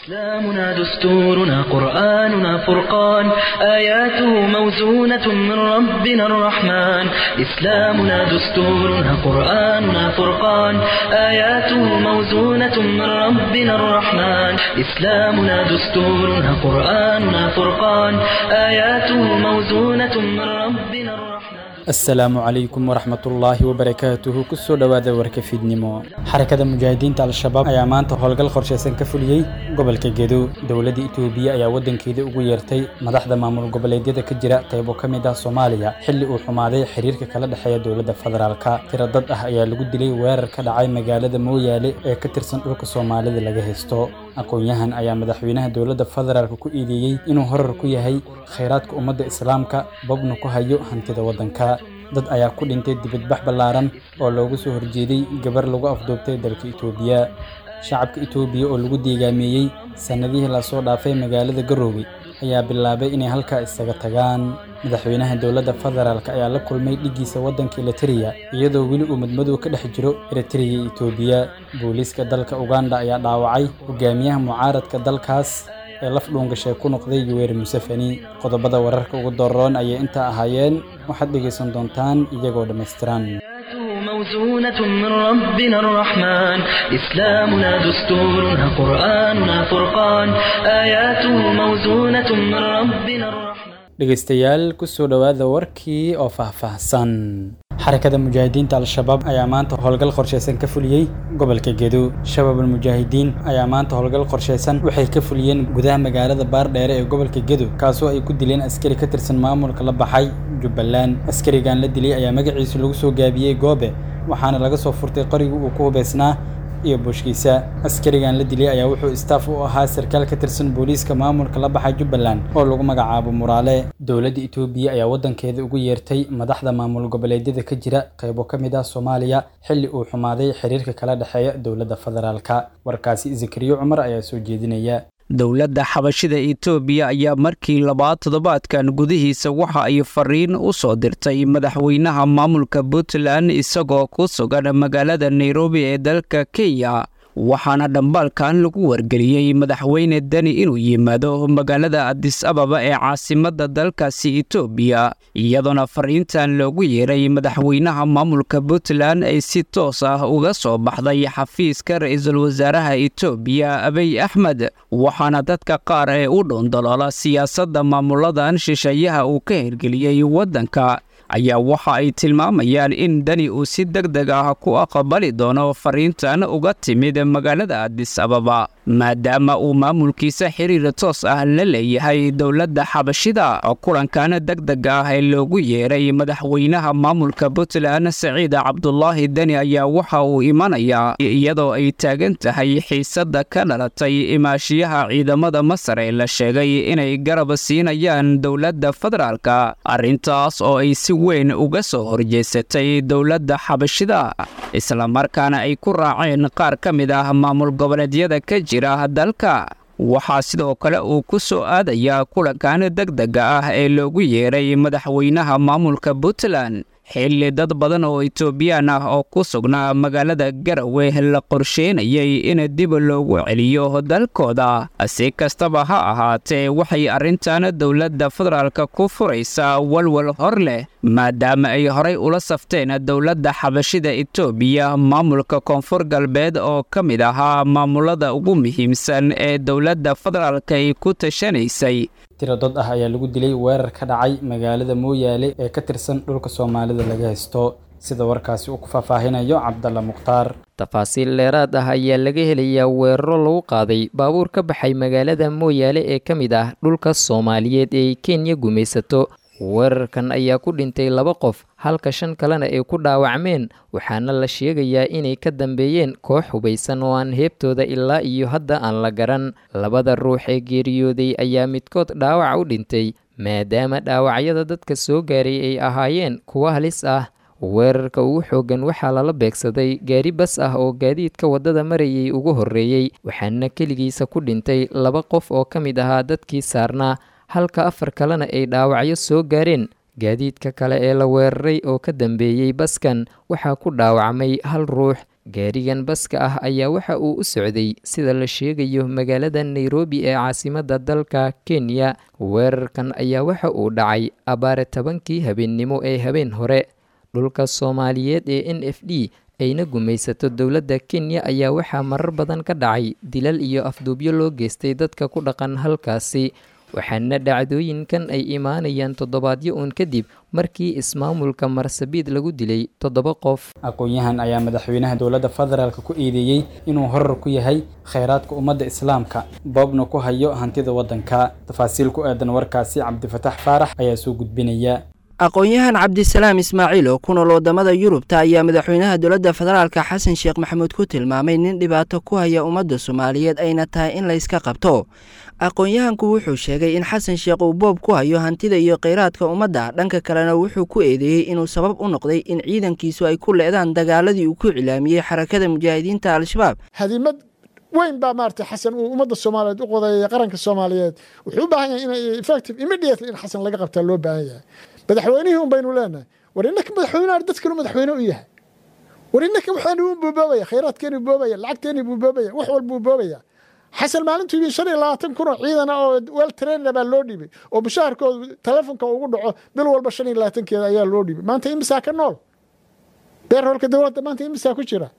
إسلامنا دستورنا قرآننا فرقان آياته موزونة من ربنا الرحمن إسلامنا دستورنا قرآننا فرقان آياته موزونة من ربنا الرحمن إسلامنا دستورنا قرآننا فرقان آياته موزونة من ربنا الرحمن asalaamu calaykum waraxmatullaahi wabarakaatuhu kusoo dhowaada warka fiidnimo xarakada mujaahidiinta al-shabaab ayaa maanta howlgal qorshaysan ka fuliyey gobolka gedo dowladda itoobiya ayaa waddankeeda ugu yeertay madaxda maamul goboleedyada ka jira qaybo ka mid ah soomaaliya xilli uu xumaaday xiriirka kala dhexeeya dowladda federaalka tiro dad ah ayaa lagu dilay weerar ka dhacay magaalada mooyaale ee ka tirsan dhulka soomaalida laga haysto aqoon-yahan ayaa madaxweynaha dowladda federaalka ku eedeeyey inuu horar ku yahay khayraadka ummadda islaamka babna ku hayo hantida waddanka dad ayaa ku dhintay dibadbax ballaaran oo loogu soo horjeeday gabar lagu afduubtay dalka itoobiya shacabka itoobiya oo lagu deegaameeyey sannadihii lasoo dhaafay magaalada garoowe ayaa bilaabay inay halkaa isaga tagaan madaxweynaha dowladda federaalk ayaa la kulmay dhiggiisa waddanka elitereya iyadoo weli uu madmadow ka dhex jiro eritereya iyo itoobiya booliiska dalka uganda ayaa dhaawacay hogaamiyaha mucaaradka dalkaas ee laf dhuungashay ku noqday yuweri museveni qodobada wararka ugu doroon ayay intaa ahaayeen waxaad dhegaysan doontaan iyagoo dhammaystiran موزونة من ربنا الرحمن إسلامنا دستورنا قرآننا فرقان آياته موزونة من ربنا الرحمن dhegaystayaal kusoo dhowaada warkii oo faahfaahsan xarakada mujaahidiinta al-shabaab ayaa maanta howlgal qorshaysan ka fuliyey gobolka gedo shabaabul mujaahidiin ayaa maanta howlgal qorshaysan waxay ka fuliyeen gudaha magaalada baardheere ee gobolka gedo kaasoo ay ku dileen askari ka tirsan maamulka la baxay jubbaland askarigan la dilay ayaa magaciisa lagu soo gaabiyey goobe waxaana laga soo furtay qorigii uu ku hubaysnaa iyo buushkiisa askarigan la dilay ayaa wuxuu istaaf u ahaa sarkaal ka tirsan booliiska maamulka la baxay jubbaland oo lagu magacaabo muraale dowladda itoobiya ayaa waddankeeda ugu yeertay madaxda maamul goboleedyada ka jira qaybo ka mid ah soomaaliya xilli uu xumaaday xiriirka kala dhexeeya dowladda federaalka warkaasi zakariyo cumar ayaa soo jeedinaya dowladda xabashida itoobiya ayaa markii labaad toddobaadkan gudihiisa waxa ay fariin u soo dirtay madaxweynaha maamulka puntland isagoo ku sugan magaalada nairobi ee dalka kenya waxaana dhambaalkan lagu wargeliyey madaxweyne deni inuu yimaado magaalada adis ababa ee caasimadda dalkaasi itoobiya iyadoona fariintan loogu yeeray madaxweynaha maamulka puntland ay si toos ah uga soo baxday xafiiska ra-iisul wasaaraha itoobiya abiy axmed waxaana dadka qaar ee u dhowndaloola siyaasadda maamuladan shisheeyaha uu ka hirgeliyey waddanka ayaa waxa ay tilmaamayaan in deni uu si deg deg ah ku aqbali doono fariintan uga timid magaalada adis ababa maadaama uu maamulkiisa xiriir toos ah la leeyahay dowladda xabashida kulankan deg deg ah ee loogu yeeray madaxweynaha maamulka puntland saciid cabdulaahi deni ayaa waxa uu imanayaa iyadoo ay taagan tahay xiisadda ka dhalatay imaashiyaha ciidamada masar ee la sheegay inay garab siinayaan dowladda federaalka arrintaas oo ay si weyn uga soo horjeesatay dowladda xabashida islamarkaana ay ku raaceen qaar ka mid ah maamul goboleedyada ka jira dalka waxaa sidoo kale uu ku soo aadayaa kulankan deg dega ah ee loogu yeeray madaxweynaha maamulka puntland xilli dad badan oo itoobiyaan ah oo ku sugnaa magaalada garawe la qorsheynayay in dib loogu celiyo dalkooda si kastaba ha ahaatee waxay arrintan dowladda federaalka ku furaysaa walwal hor leh maadaama ay horay ula safteen dowladda xabashida itoobiya maamulka koonfur galbeed oo ka mid ahaa maamulada ugu muhiimsan ee dowladda federaalka ay ku tashanaysay tiro dad ah ayaa lagu dilay weerar ka dhacay magaalada mooyaale ee ka tirsan dhulka soomaalida laga haysto sida warkaasi uu ku faahfaahinayo cabdalla mukhtaar tafaasiil dheeraad ah ayaa laga helayaa weeraro lagu qaaday baabuur ka baxay magaalada mooyaale ee ka mid ah dhulka soomaaliyeed ee ay kenya gumaysato weerarkan ayaa ku dhintay laba qof halka shan kalena ay ku dhaawacmeen waxaana la sheegayaa inay ka dambeeyeen koox hubaysan oo aan heebtooda ilaa iyo hadda aan la garan labada ruux ee geeriyooday ayaa midkood dhaawac u dhintay maadaama dhaawacyada dadka soo gaaray ay ahaayeen kuwo halis ah weerarka ugu xooggan waxaa lala beegsaday gaari bas ah oo gaadiidka waddada marayay ugu horreeyey waxaana keligiisa ku dhintay laba qof oo ka mid ahaa dadkii saarnaa halka afar kalena ay dhaawacyo soo gaareen gaadiidka kale ee la weeraray oo ka dambeeyey baskan waxaa ku dhaawacmay hal ruux gaarigan baska ah ayaa waxa uu u socday sida la sheegayo magaalada nairobi ee caasimadda dalka kenya weerarkan ayaa waxa uu dhacay abaare tobankii habeennimo ee habeen hore dhulka soomaaliyeed ee n f d ayna gumaysato dowladda kenya ayaa waxaa marar badan ka dhacay dilal iyo afduubyo loo geystay dadka ku dhaqan halkaasi waxaana dhacdooyinkan ay imaanayaan toddobaadyo uun kadib markii ismaamulka marsabiid lagu dilay toddoba qof aqoon-yahan ayaa madaxweynaha dowladda federaalk ku eedeeyey inuu horar ku yahay kheyraadka ummadda islaamka boobna ku hayo hantida waddanka tafaasiil ku aadan warkaasi cabdifatax faarax ayaa soo gudbinaya aqoon-yahan cabdisalaam ismaaciil oo ku nool wadamada yurubta ayaa madaxweynaha dowladda federaalka xasan sheekh maxamuud ku tilmaamay nin dhibaato ku haya ummadda soomaaliyeed ayna tahay in layska qabto aqoon-yahanku wuxuu sheegay in xasan sheekh uu boob ku hayo hantida iyo kheyraadka ummadda dhanka kalena wuxuu ku eedeeyey inuu sabab u noqday in ciidankiisu ay ku leedaan dagaaladii uu ku cilaamiyey xarakada mujaahidiinta al-shabaab hadimad weyn baa maarata xasan uu ummadda soomaaliyeed u qodeeyay qaranka soomaaliyeed wuxuu u baahan yahay in effective immediately in xasan laga qabtaa loo baahan yahay madaxweynihii un baynu leenahay war innaka madaxweynaha dadkanu madaxweyne u yahay war innaka waxaanu u boobaya khayraadkeenu boobaya lacagteenu buu boobaya wax walbuu boobaya xasan maalintuu yimi shan iyo labaatan kun oo ciidana oo wel trainna baa loo dhiibay oo mushaharkooda telefonka ugu dhaco bil walba shan iyo labaatankeeda ayaa loo dhiibay maanta imisaa ka nool beerholka dowladda maanta imisaa ku jira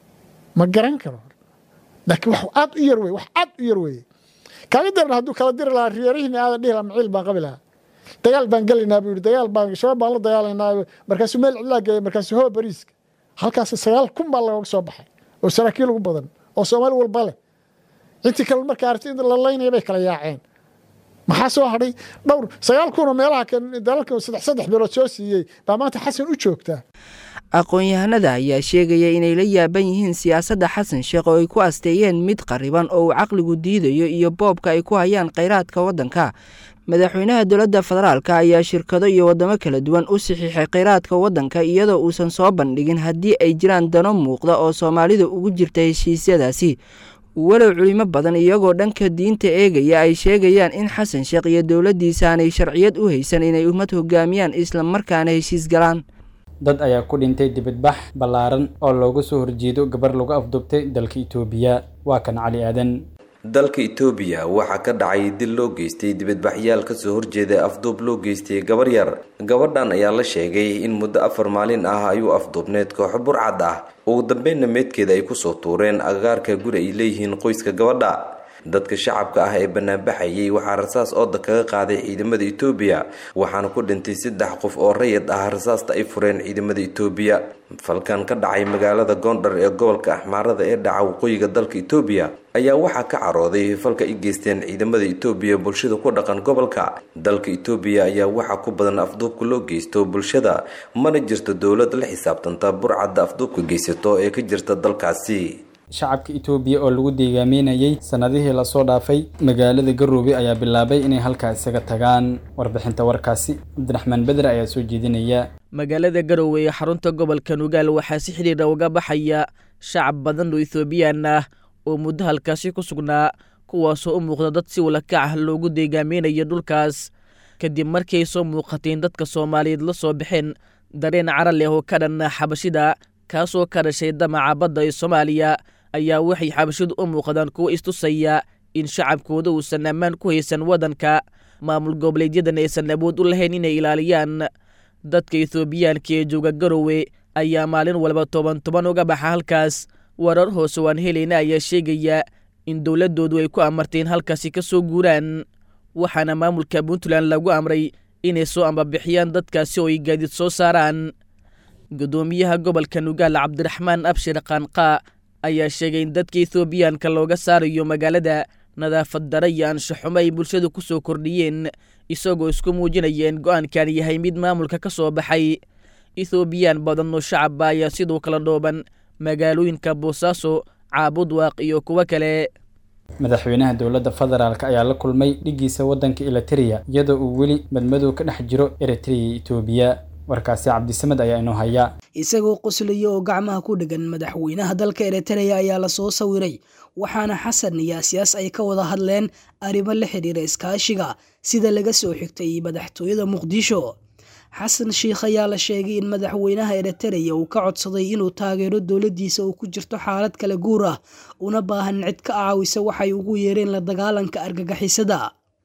ma garan karo laakiin wax aad u yar wey wax aad u yar weye kaaga daran hadduu kala diri lahaa reerihiina aadan dhihi lahaa maciil baan qabi lahaa dagaal baan gelaynaa buu yidhi dagaal baan shabaab baan la dagaalaynaa markaasuu meel cidlaa geeyay markaasuu hoo bariiska halkaas sagaal kun baa looga soo baxay oo saraakiil ugu badan oo soomaali walba leh intii kale markaa aragtay in la laynaya bay kala yaaceen maxaa soo hadhay dhowr sagaal kun oo meelaha kan dalalka saddex saddex bilood soo siiyey baa maanta xasan u joogtaa aqoon-yahanada ayaa sheegaya inay la yaaban yihiin siyaasadda xasan sheekh oo ay ku asteeyeen mid qariban oo uu caqligu diidayo iyo boobka ay ku hayaan kheyraadka waddanka madaxweynaha dowladda federaalka ayaa shirkado iyo waddamo kala duwan u saxiixay kheyraadka waddanka iyadoo uusan soo bandhigin haddii ay jiraan dano muuqda oo soomaalida ugu jirta heshiisyadaasi walow culimo badan iyagoo dhanka diinta eegaya ay sheegayaan in xasan sheekh iyo dowladdiisa aanay sharciyad u haysan inay ummad hogaamiyaan isla markaana heshiis galaan dad ayaa ku dhintay dibadbax ballaaran oo looga soo horjeedo gabar lagu afduubtay dalka itoobiya waa kan cali aadan dalka itoobiya waxaa ka dhacay dil loo geystay dibadbaxyaal kasoo horjeeda afduub loo geystay gabar yar gabadhan ayaa la sheegay in muddo afar maalin ah ayuu afduubneed kooxo burcad ah ugu dambeynna meedkeeda ay kusoo tuureen agagaarka guri ay leeyihiin qoyska gabadha dadka shacabka ah ee banaanbaxayay waxaa rasaas ooda kaga qaaday ciidamada itoobiya waxaana ku dhintay saddex qof oo rayid ah rasaasta ay fureen ciidamada itoobiya falkan ka dhacay magaalada goondhar ee gobolka axmaarada ee dhaca waqooyiga dalka itoobiya ayaa waxaa ka carooday falka ay geysteen ciidamada itoobiya bulshada ku dhaqan gobolka dalka itoobiya ayaa waxaa ku badan afduubka loo geysto bulshada mana jirto dowlad la xisaabtanta burcadda afduubka geysato ee ka jirta dalkaasi shacabka itoobiya oo lagu deegaameynayay sannadihii lasoo dhaafay magaalada garoobe ayaa bilaabay inay halkaa isaga tagaan warbixinta warkaasi cabdiraxmaan bedre ayaa soo jeedinaya magaalada garowe ee xarunta gobolka nugaal waxaa si xidhiidha uga baxaya shacab badan oo ethoobiyan ah oo muddo halkaasi ku sugnaa kuwaasoo u muuqda dad si walakac ah loogu deegaameynayo dhulkaas kadib markii ay soo muuqateen dadka soomaaliyeed la soo baxeen dareen cara leh oo ka dhan xabashida kaasoo ka dhashay damaca badda ee soomaaliya ayaa waxay xabashidu u muuqdaan kuwo istusaya in shacabkooda uusan ammaan ku haysan waddanka maamul goboleedyadan aysan awood u lahayn inay ilaaliyaan dadka ethoobiyaanka ee jooga garowe ayaa maalin walba toban toban uga baxa halkaas warar hoose waan helayna ayaa sheegaya in dowladdoodu ay ku amarteen halkaasi ka soo guuraan waxaana maamulka puntland lagu amray inay soo ambabixiyaan dadkaasi oo ay gaadiid soo saaraan guddoomiyaha gobolka nugaal cabdiraxmaan abshir qaanqaa ayaa sheegay in dadka ethoobiyaanka looga saarayo magaalada nadaafad dara iyo anshaxumo ay bulshadu ku soo kordhiyeen isagoo isku muujinaya in go-aankan yahay mid maamulka ka soo baxay ethoobiyan badan oo shacabba ayaa sidoo kala dhooban magaalooyinka boosaaso caabudwaaq iyo kuwo kale madaxweynaha dowladda federaalk ayaa la kulmay dhigiisa waddanka eliteria iyadoo uu weli madmadow ka dhex jiro eritrea iyo etoobiya warkaasi cabdisamed ayaa inoo haya isagoo qoslaya oo gacmaha ku dhegan madaxweynaha dalka eritrea ayaa lasoo sawiray waxaana xasan iyo asiyaas ay ka wada hadleen arrimo la xidhiira iskaashiga sida laga soo xigtay madaxtooyada muqdisho xasan sheikh ayaa la sheegay in madaxweynaha eritereya uu ka codsaday inuu taageero dowladdiisa oo ku jirto xaalad kala guur ah una baahan cid ka caawisa waxay ugu yeereen la dagaalanka argagixisada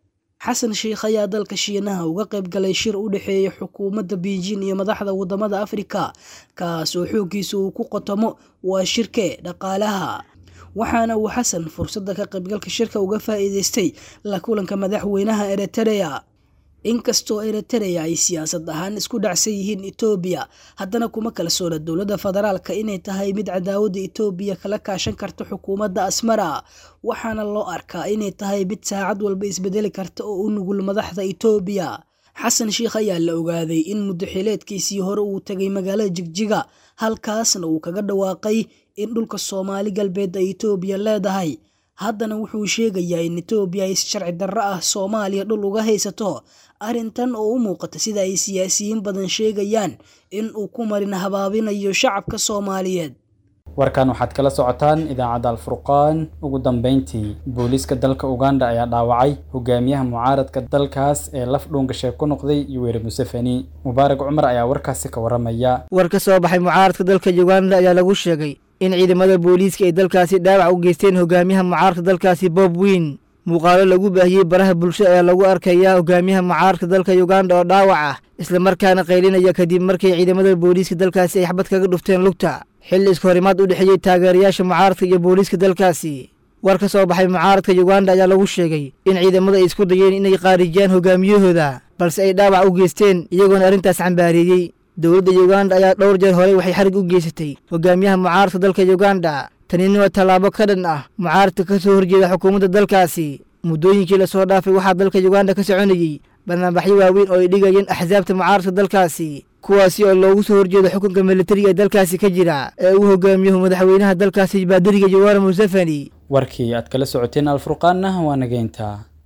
xasan sheikh ayaa dalka shiinaha uga qayb galay shir u dhexeeya xukuumadda beijing iyo madaxda wadamada afrika kaas oo xooggiisa uu ku qotomo waa shirke dhaqaalaha waxaana uu xasan fursadda ka qaybgalka shirka uga faa'iideystay la kulanka madaxweynaha eritereya inkastoo eritereya ay siyaasad ahaan isku dhacsan yihiin etoobiya haddana kuma kalsoona dowladda federaalka inay tahay mid cadaawadda etoobiya kala kaashan karta xukuumadda asmara waxaana loo arkaa inay tahay mid saacad walba isbedeli karta oo u nugul madaxda etoobiya xasan sheikh ayaa la ogaaday in muddo xileedkiisii hore uu tegay magaalada jigjiga halkaasna uu kaga dhawaaqay in dhulka soomaali galbeed ay etoobiya leedahay haddana wuxuu sheegayaa in etoobiya ay si sharci darro ah soomaaliya dhul uga haysato arrintan oo u muuqata sida ay siyaasiyiin badan sheegayaan in uu ku marin habaabinayo shacabka soomaaliyeed warkan waxaad kala socotaan idaacadda alfurqaan ugu dambeyntii booliiska dalka uganda ayaa dhaawacay hogaamiyaha mucaaradka dalkaas ee laf dhuungasheeg ku noqday yuweri museveni mubaarak cumar ayaa warkaasi ka waramaya war ka soo baxay mucaaradka dalka uganda ayaa lagu sheegay in ciidamada booliiska ay dalkaasi dhaawac u geysteen hogaamiyaha mucaaradka dalkaasi bob weyn muuqaalo lagu baahiyey baraha bulshada ayaa lagu arkayaa hogaamiyaha mucaaradka dalka uganda oo dhaawac ah islamarkaana qaylinaya kadib markii ciidamada booliiska dalkaasi ay xabad kaga dhufteen lugta xilli isku horimaad u dhexeeyey taageerayaasha mucaaradka iyo booliiska dalkaasi war ka soo baxay mucaaradka uganda ayaa lagu sheegay in ciidamada ay isku dayeen inay qaarijiyaan hogaamiyahooda balse ay dhaawac u geysteen iyagoona arrintaas cambaareeyey dowladda uganda ayaa dhowr jeer horey waxay xarig u geysatay hogaamiyaha mucaaradka dalka uganda tanina waa tallaabo ka dhan ah mucaaradka ka soo horjeeda xukuumadda dalkaasi muddooyinkii lasoo dhaafay waxaa dalka uganda ka soconayey barnaamijyo waaweyn oo ay dhigayeen axsaabta mucaaradka dalkaasi kuwaasi oo loogu soo horjeedo xukunka militariga ee dalkaasi ka jira ee uu hogaamiyahu madaxweynaha dalkaasi baadiriga yoweri museveni warkii aad kala socoteen alfurqaanna waa nageynta